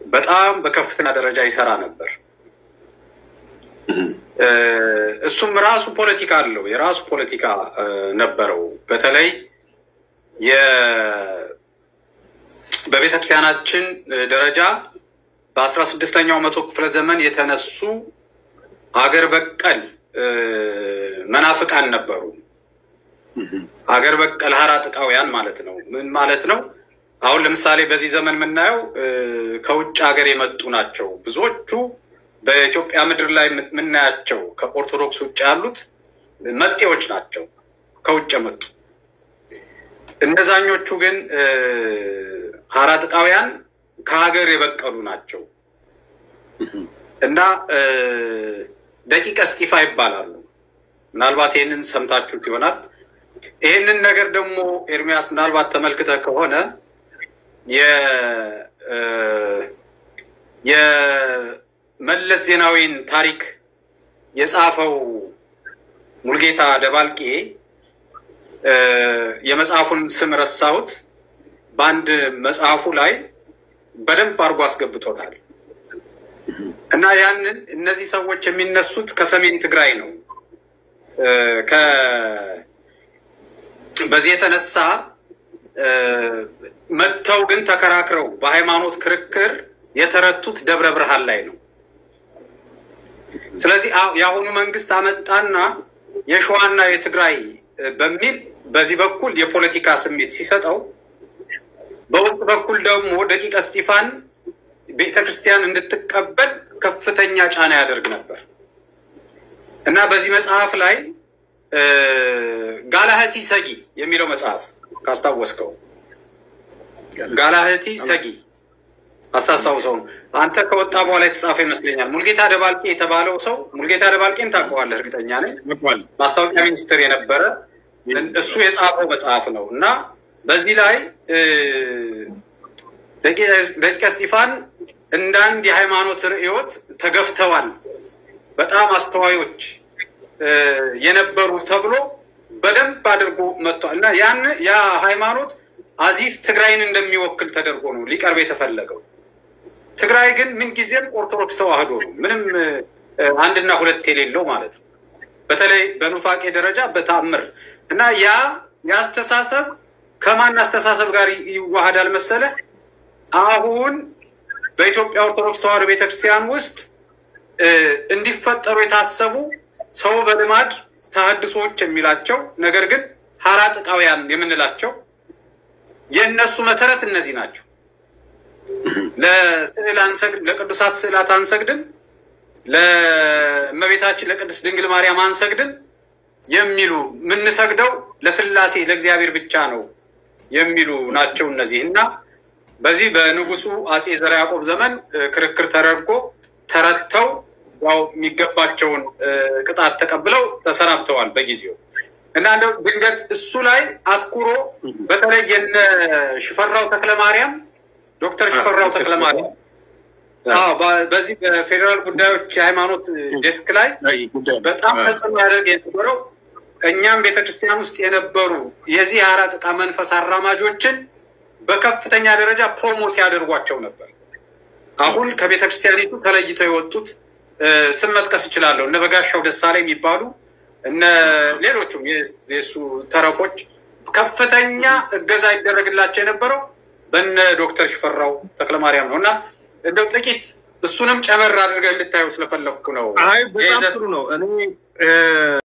በጣም በከፍተኛ ደረጃ ይሰራ ነበር። እሱም ራሱ ፖለቲካ አለው፣ የራሱ ፖለቲካ ነበረው። በተለይ በቤተክርስቲያናችን ደረጃ በአስራ ስድስተኛው መቶ ክፍለ ዘመን የተነሱ አገር በቀል መናፍቃን ነበሩ። ሀገር በቀል ሀራጥቃውያን ማለት ነው። ምን ማለት ነው? አሁን ለምሳሌ በዚህ ዘመን የምናየው ከውጭ ሀገር የመጡ ናቸው። ብዙዎቹ በኢትዮጵያ ምድር ላይ የምናያቸው ከኦርቶዶክስ ውጭ ያሉት መጤዎች ናቸው፣ ከውጭ የመጡ እነዛኞቹ ግን ሀራጥቃውያን ከሀገር የበቀሉ ናቸው እና ደቂቀ እስጢፋ ይባላሉ። ምናልባት ይህንን ሰምታችሁት ይሆናል። ይህንን ነገር ደግሞ ኤርሚያስ ምናልባት ተመልክተህ ከሆነ የመለስ ዜናዊን ታሪክ የጻፈው ሙልጌታ ደባልቄ የመጽሐፉን ስም ረሳሁት። በአንድ መጽሐፉ ላይ በደንብ አድርጎ አስገብቶታል። እና ያንን እነዚህ ሰዎች የሚነሱት ከሰሜን ትግራይ ነው። በዚህ የተነሳ መጥተው ግን ተከራክረው በሃይማኖት ክርክር የተረቱት ደብረ ብርሃን ላይ ነው። ስለዚህ የአሁኑ መንግስት አመጣና የሸዋና የትግራይ በሚል በዚህ በኩል የፖለቲካ ስሜት ሲሰጠው፣ በውስጥ በኩል ደግሞ ደቂቀ እስጢፋን ቤተክርስቲያን እንድትቀበል ከፍተኛ ጫና ያደርግ ነበር እና በዚህ መጽሐፍ ላይ ጋላህቲ ሰጊ የሚለው መጽሐፍ ካስታወስከው ጋላህቲ ሰጊ አስታስታውሰው አንተ ከወጣ በኋላ የተጻፈ ይመስለኛል። ሙልጌታ ደባልቄ የተባለው ሰው ሙልጌታ ደባልቄን ታውቀዋለህ? እርግጠኛ ነኝ። ማስታወቂያ ሚኒስትር የነበረ እሱ የጻፈው መጽሐፍ ነው እና በዚህ ላይ ደቂቀ እስጢፋን እንደ አንድ የሃይማኖት ርዕዮት ተገፍተዋል፣ በጣም አስተዋዮች የነበሩ ተብሎ በደንብ አድርጎ መጥቷል እና ያን ያ ሃይማኖት አዚፍ ትግራይን እንደሚወክል ተደርጎ ነው ሊቀርብ የተፈለገው። ትግራይ ግን ምንጊዜም ኦርቶዶክስ ተዋህዶ ነው፣ ምንም አንድና ሁለት የሌለው ማለት ነው። በተለይ በኑፋቄ ደረጃ በታምር እና ያ የአስተሳሰብ ከማን አስተሳሰብ ጋር ይዋሃዳል መሰለህ? አሁን በኢትዮጵያ ኦርቶዶክስ ተዋህዶ ቤተክርስቲያን ውስጥ እንዲፈጠሩ የታሰቡ ሰው በልማድ ተሐድሶዎች የሚላቸው ነገር ግን ሀራጥቃውያን የምንላቸው የእነሱ መሰረት እነዚህ ናቸው። ለስዕል አንሰግድ፣ ለቅዱሳት ስዕላት አንሰግድም፣ ለእመቤታችን ለቅድስት ድንግል ማርያም አንሰግድም የሚሉ የምንሰግደው ለስላሴ ለእግዚአብሔር ብቻ ነው የሚሉ ናቸው እነዚህ እና በዚህ በንጉሱ አጼ ዘርዓ ያዕቆብ ዘመን ክርክር ተደርጎ ተረድተው ያው የሚገባቸውን ቅጣት ተቀብለው ተሰናብተዋል በጊዜው እና እንደው ድንገት እሱ ላይ አትኩሮ በተለይ የነ ሽፈራው ተክለማርያም ዶክተር ሽፈራው ተክለማርያም በዚህ በፌዴራል ጉዳዮች የሃይማኖት ዴስክ ላይ በጣም ተጽዕኖ ያደርግ የነበረው እኛም ቤተክርስቲያን ውስጥ የነበሩ የዚህ ሀራጥቃ መንፈስ አራማጆችን በከፍተኛ ደረጃ ፕሮሞት ያደርጓቸው ነበር። አሁን ከቤተክርስቲያኒቱ ተለይተው የወጡት ስም መጥቀስ እችላለሁ። እነ በጋሻው ደሳለኝ የሚባሉ እነ ሌሎቹም የሱ ተረፎች ከፍተኛ እገዛ ይደረግላቸው የነበረው በነ ዶክተር ሽፈራው ተክለማርያም ነው እና እንደው ጥቂት እሱንም ጨመር አድርገህ እንድታየው ስለፈለግኩ ነው። አይ በጣም ጥሩ ነው። እኔ